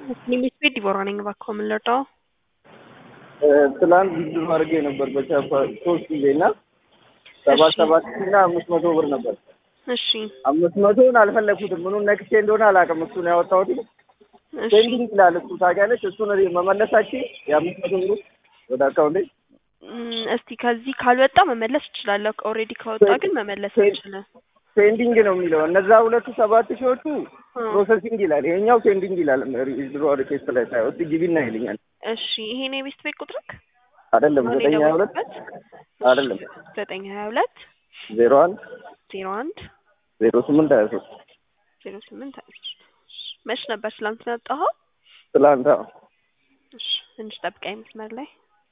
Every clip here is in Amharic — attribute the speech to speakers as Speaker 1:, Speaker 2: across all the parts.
Speaker 1: ሊሚት ቤት ዲቦራ ነኝ። እባክዎ ምን ልርዳው?
Speaker 2: ትላንት ቪዲዮ አድርጌ ነበር በቻፓ ሶስት ጊዜ እና ሰባት
Speaker 1: እሺ።
Speaker 2: ሰባት ሺህ እና አምስት መቶ ብር ነበር።
Speaker 1: እሺ
Speaker 2: አምስት መቶውን አልፈለግኩትም። ምኑን ነክቼ እንደሆነ አላውቅም። እሱን ያወጣሁት
Speaker 1: እሺ
Speaker 2: ፔንዲንግ ይላል እሱ ታውቂያለሽ። እሱን መመለሳችን የአምስት መቶ ብሩ ወደ አካውንቴ
Speaker 1: እም፣ እስቲ ከዚህ ካልወጣ መመለስ እችላለሁ። ኦልሬዲ ከወጣ ግን መመለስ
Speaker 2: ፔ-
Speaker 1: አልችልም።
Speaker 2: ፔንዲንግ ነው የሚለው። እነዛ ሁለቱ ሰባት ሺዎቹ
Speaker 1: እ፣
Speaker 2: ፕሮሰሲንግ ይላል፣ ይሄኛው ፔንዲንግ ይላል። ድሮ ሪኬስት ላይ ሳይሆን እስኪ ግቢና ይልኛል።
Speaker 1: እሺ ይሄን የቤት ቤት ቁጥርክ
Speaker 2: አይደለም
Speaker 1: አሁን
Speaker 2: ዘጠኝ ሀያ ሁለት
Speaker 1: የደወልኩበት
Speaker 2: አይደለም
Speaker 1: ዘጠኝ ሀያ ሁለት
Speaker 2: ዜሮ አንድ
Speaker 1: ዜሮ አንድ
Speaker 2: ዜሮ ስምንት ሀያ ሶስት
Speaker 1: ዜሮ ስምንት ሀያ ሶስት መች ነበር ትላንት ነው ያወጣኸው?
Speaker 2: ትላንት አዎ።
Speaker 1: እሺ ትንሽ ጠብቀኝ መስመር ላይ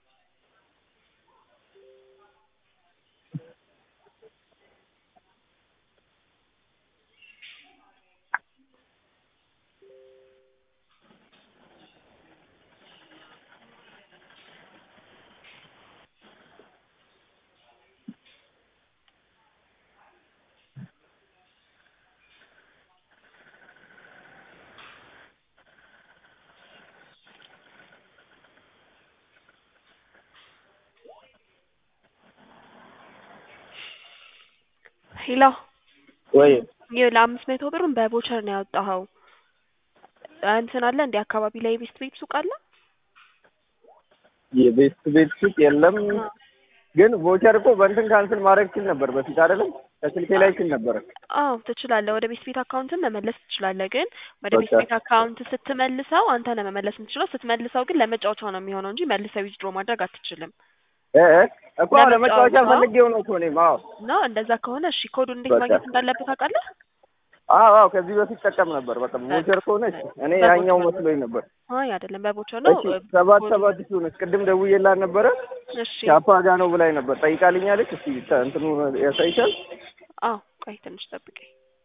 Speaker 1: ሄሎ
Speaker 2: ወይ
Speaker 1: ይህ ለአምስት መቶ ብሩን በቦቸር ነው ያወጣኸው። እንትን አለ እንዲ አካባቢ ላይ የቤስት ቤት ሱቅ አለ?
Speaker 2: የቤት ቤት ሱቅ የለም፣ ግን ቮቸር እኮ በእንትን ካንስል ማድረግ ችል ነበር በፊት አይደለም፣ ከስልኬ ላይ ችል ነበረ።
Speaker 1: አዎ ትችላለህ። ወደ ቤት ቤት አካውንትን መመለስ ትችላለህ። ግን ወደ ቤት
Speaker 2: በቃ
Speaker 1: ቤት አካውንት ስትመልሰው አንተ ነህ መመለስ የምትችለው። ስትመልሰው ግን ለመጫወቻ ነው የሚሆነው እንጂ መልሰህ ዊዝድሮ ማድረግ አትችልም።
Speaker 2: እ እ እኮ ለመጫወቻ
Speaker 1: ለመጫወቻ?
Speaker 2: ፈልጌው ነው እኮ እኔም። አዎ
Speaker 1: እና እንደዛ ከሆነ እሺ ኮዱን እንዴት
Speaker 2: በቃ።
Speaker 1: ማግኘት እንዳለበት ታውቃለህ?
Speaker 2: አዎ አዎ፣ ከዚህ በፊት ጠቀም ነበር። በቃ ቮቸር ከሆነ እሺ፣ እኔ
Speaker 1: በቮቸር
Speaker 2: ያኛው
Speaker 1: ነው።
Speaker 2: መስሎኝ ነበር።
Speaker 1: አይ አይደለም፣ በቦቸር ነው።
Speaker 2: እሺ ሰባት
Speaker 1: ኮዱ-
Speaker 2: ሰባት ሺህ ሆነች። ቅድም ደውዬላት ነበረ
Speaker 1: እሺ
Speaker 2: ቻፓ ጋ ነው ብላኝ ነበር። ጠይቃልኛለች። እስኪ ታ- እንትኑ ያሳይሻል።
Speaker 1: አዎ ቆይ ትንሽ ጠብቀኝ።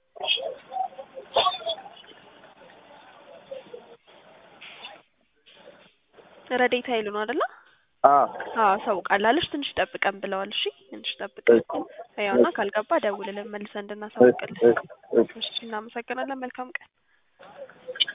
Speaker 1: ረዴታ ይሉ ነው አይደለ?
Speaker 2: አዎ
Speaker 1: አዎ አሳውቃላለች። ትንሽ ጠብቀን ብለዋል። እሺ ትንሽ ጠብቀን
Speaker 2: እሺ
Speaker 1: ያውና ካልገባ ደውልልን መልሰን እንድናሳውቅልን።
Speaker 2: እሺ እሺ
Speaker 1: እሺ እናመሰግናለን። መልካም ቀን